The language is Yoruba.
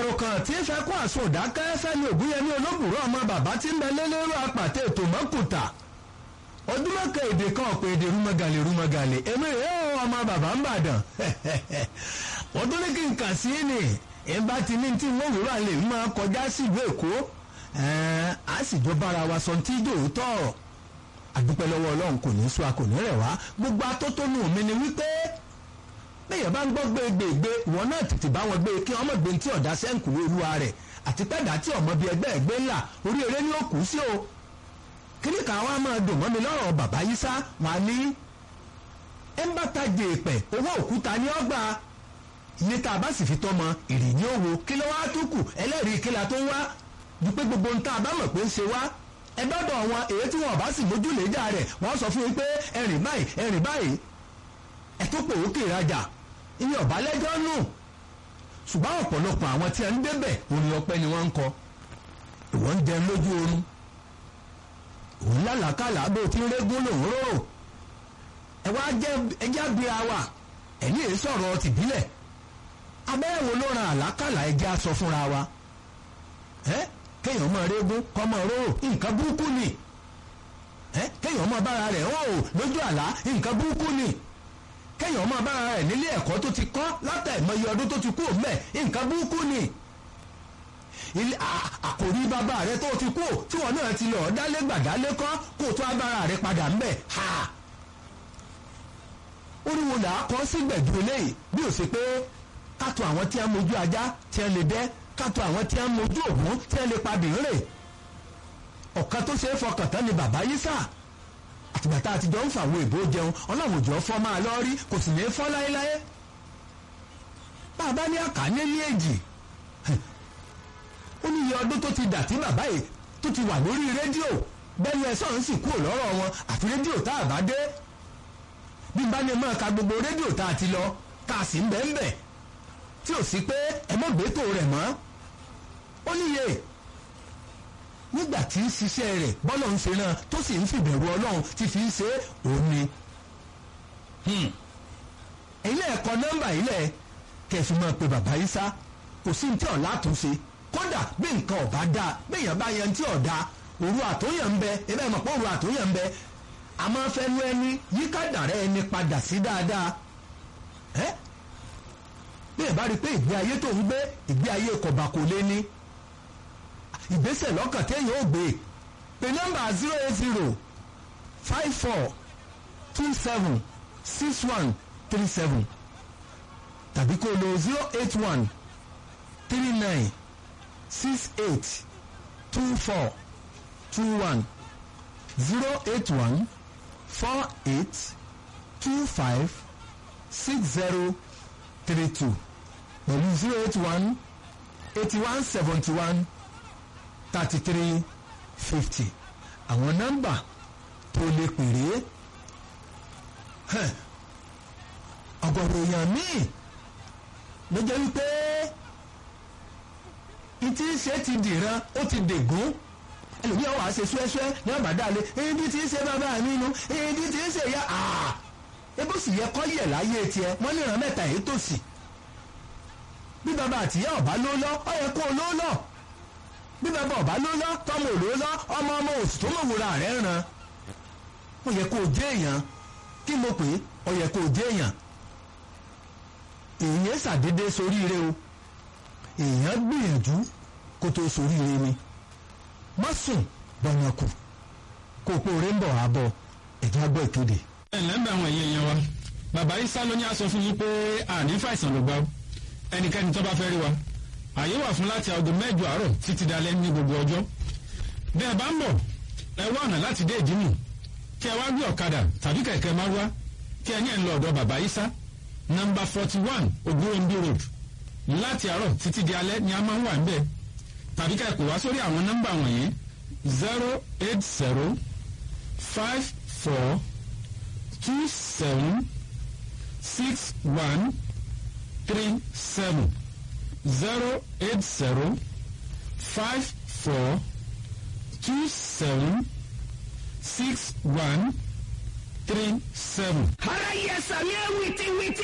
àròkàn tí ń fẹ́ kó àsun òdákẹ́ fẹ́ni ògúnyẹmí olóbùrọ̀ ọmọ bàbá tí ń bẹ lélẹ́rú apàtẹ ètò mọ́kùtà ojúmọ́kẹ́ èdè kan ọ̀pọ̀ èdè rúmọ̀gàlè rúmọ̀gàlè èmi rèé o ọmọ bàbá ń bàdàn wọ́n tún ní kí n kà sí ni ìbá ti ní tí wọ́n wúrọ̀ àlè máa kọjá sí ìlú èkó a sì jọ bára wa sọ tí dòótọ́ àdúpẹ́ lọ́wọ́ ọlọ́run kò ní sọ a kò ní rẹ̀ wá gbogbo atótónu mi ni wípé bẹ́ẹ̀ bá ń gbọ́ gbégbègbè ìwọ náà tètè bá wọn gbé kí ọmọ gbé tí ọ̀dà sẹ́ǹkù olúwa rẹ̀ àti pẹ́ẹ́dà tí ọmọ bíi ẹgbẹ́ ẹgbẹ́ ńlá orí eré ní òkú sí o kíní kan wá máa dùn mọ́ mi lọ́rọ̀ bàbá yìí sá wà ní ẹ́ńbàtà jèèpẹ̀ owó òkúta ní ọgbà iye tá a bá sì fi tọ́mọ ìrì ní òwò kí ló wá tó kù ẹlẹ́rìí kí la tó wá dúpẹ́ gbogbo ń tá a bá mọ̀ pé ń ṣe wá ẹ dọ́dọ̀ wọn èyí tí wọn bá sì mójú lè jà rẹ̀ wọ́n sọ fún yín pé ẹ̀rìn báyìí ẹ̀rìn báyìí ẹ tó pè ókè ìrajà ìní ọ̀bá lẹ́jọ́ nù ṣùgbọ́n ọ̀pọ̀lọpọ̀ àwọn tí a ń débẹ̀ orin ọpẹ́ ni wọ́n ń kọ ìwọ́n ń jẹun lójú oorun òun lálàkàlà bó ti ń régún lòun rò ẹ wá jẹ ẹjẹ abira wa ẹni èyí sọ̀rọ̀ tìbílẹ̀ abẹ́rẹ́ wo ló ran àlákàlà ẹjẹ́ aṣọ fúnra wa ẹ kéèyàn máa régún kọ́ máa rò nǹkan burúkú ni ẹ kéèyàn máa bára rẹ̀ hàn ó lójú àlá nǹkan burúkú ni kéèyàn máa bára rẹ̀ nílé ẹ̀kọ́ tó ti kọ́ látàìmọye ọdún tó ti kú òun bẹ́ẹ̀ nǹkan burúkú ni ilé àkòrí bàbá rẹ tó ti kú tí wọn náà ti lọ dálé gbàdálé kọ́ kó tó agbára rẹ padà ńbẹ̀ ha oríwo là á kọ́ sí gbẹ̀dú eléyìí bí ó ṣe pé kátó àwọn tí a mojú ajá tí a lè dẹ́ kátó àwọn tí a mojú ògún tí a lè padì ń rè ọ̀kan tó ṣe é fọkàn tán ni bàbá yìí sà àtìgbà tá a ti jọ ń fàwọn èbó jẹun ọlọ́run òjò fọ́ máa lọ rí kò sì ní í fọ́ láéláé bàbá ní àkàní ní èjì ó ní iye ọdún tó ti dà tí bàbá yìí tó ti wà lórí rédíò bẹ́ẹ̀ni ẹ̀sán ń sì kúrò lọ́rọ̀ wọn àfi rédíò tá a bá dé bí n bá ní máa ka gbogbo rédíò tá a ti lọ tá a sì ń bẹ̀ ń bẹ̀ tí ò sí pé ẹ mọ̀ gbẹ́tò rẹ̀ mọ́ ó níye nígbà tí ń ṣiṣẹ́ rẹ̀ bọ́lọ̀ ń ṣe náà tó sì ń fìbẹ̀rù ọlọ́run ti fi ń ṣe òun ni ilé ẹ̀kọ́ nọ́mbà ilẹ̀ kẹfì máa pe bàbá yìí sá kò sí ní tí ọ̀la àtúnṣe kódà bí nǹkan ọ̀bá dáa béèyàn bá yan tí ọ̀dà òru àtúnyàn ń bẹ ebe ẹ̀ mọ̀ pé òru àtúnyàn ń bẹ àmọ́ fẹ́nu ẹni yíká dàrẹ́ ẹni padà sí dáadáa ẹ́ bí ẹ̀ bá rí i pé ìgbé ayé tó ń gbé ìgbé ayé kọ̀bà kò lé ní ìgbésẹ̀ lọ́kàn téèyàn ò gbé pé nọ́mbà zero eight zero five four two seven six one three seven tàbí kó lo zero eight one three nine six eight two four two one zero eight one four eight two five six zero three two pẹ̀lú zero eight one eighty one seventy one thirty three fifty àwọn nọ́mbà tó lè pèrè ọ̀gọ̀rọ̀ èèyàn míì ló jẹ́ wípé ìtí ṣe ti dìran ó ti dègún ẹlòmíràn wàá ṣe ṣúẹ́ṣúẹ́ ní àbádálé ebi tí ń ṣe bàbá mi nu ebi tí ń ṣe ya àà ebó sì yẹ kọ́ yẹ̀ láyé tiẹ̀ wọ́n ní ìran mẹ́ta èyí tòsí bí bàbá àtìyá ọ̀bá ló lọ ọ yẹ kó o ló lọ bí bàbá ọ̀bá ló lọ tọmọ ò ló lọ ọmọ ọmọ òsì tó mọ̀wòrán rẹ̀ ràn ó yẹ kó o jẹ́ èèyàn kí mo pè é ó yẹ kó o jẹ́ èèyàn èèyàn ṣàdédé soríire o èèyàn gbìyànjú kó tó soríire ni má sùn bọ̀yàn kù kó o pòóré ń bọ̀ wá bọ̀ ẹ̀já gbọ́ ìkéde. ẹ ǹlẹ́ ń bẹ àwọn èèyàn yẹn wa bàbá isa ló ní a sọ fún yín pé àní fàìsàn ló gbà ó ẹnikẹ́ni tó bá fẹ́ rí wa àyè wà fún láti aago mẹ́jọ àárọ̀ títí dalẹ́ ní gbogbo ọjọ́ bẹ́ẹ̀ bá ń bọ̀ ẹ wá ọ̀nà láti dé ìdímù kí ẹ wá gbé ọ̀kadà tàbí kẹ̀kẹ́ márúwá kí ẹ ní ẹ̀ ń lọ ọ̀dọ̀ bàbá isa nọ́mbà forty one ogunrombi road láti àárọ̀ títí di alẹ́ ni a máa ń wà níbẹ̀ tàbí ká ẹ kò wá sórí àwọn nọ́mbà wọ̀nyí zero eight zero five four two seven six one three seven zero eight zero five four two seven six one three seven. ara yẹ sàmì ẹ wìtìwìtì.